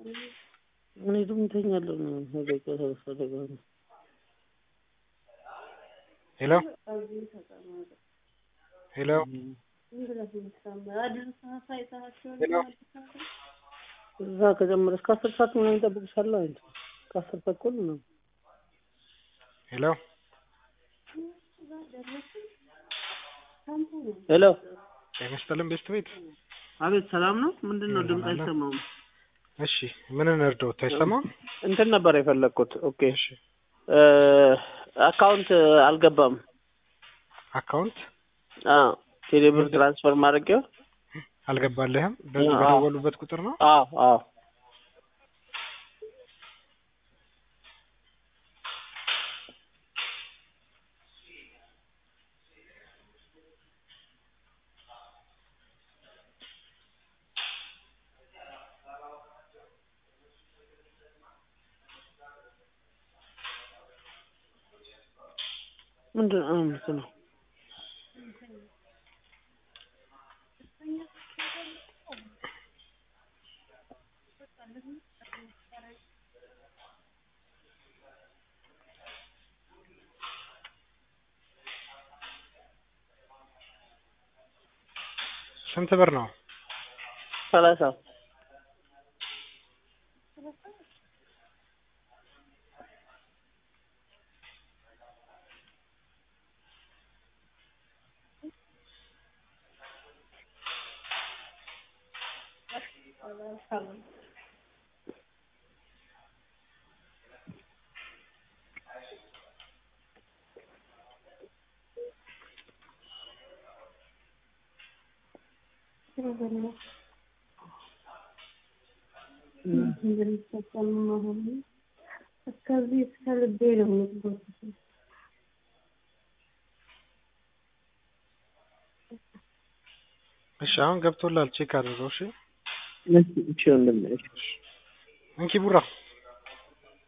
እኔ ደግሞ እተኛለሁ ነው ደቂቃ ሰላሳ ደቂቃ ነው። ሄሎ ሄሎ ሄሎ እዛ ከጀመረ እስከ አስር ሰዓት ምናምን ይጠብቅሻለሁ አንቺ ከአስር ተኩል ነው። ሄሎ ሄሎ ጤና ይስጥልን ቤስት ቤት። አቤት ሰላም ነው። ምንድን ነው ድምፅ ሰላም ነው። አይሰማም? እሺ ምን እንርዳዎት? አይሰማም? እንትን ነበር የፈለግኩት። ኦኬ እሺ እ አካውንት አልገባም። አካውንት አዎ ቴሌብር ትራንስፈር ማድረጊያው አልገባልህም? በዚህ አዎ። በደወሉበት ቁጥር ነው? አዎ አዎ ምንድን ነው እንትን ነው ስንት ብር ነው? ሰላሳ እስከዚህ እስከ ልቤ ነው የምትጎትተው። እሺ አሁን ገብቶላል። ቼክ አድርገው። እሺ እሺ ወንድሜ እሺ እንኪ ቡራ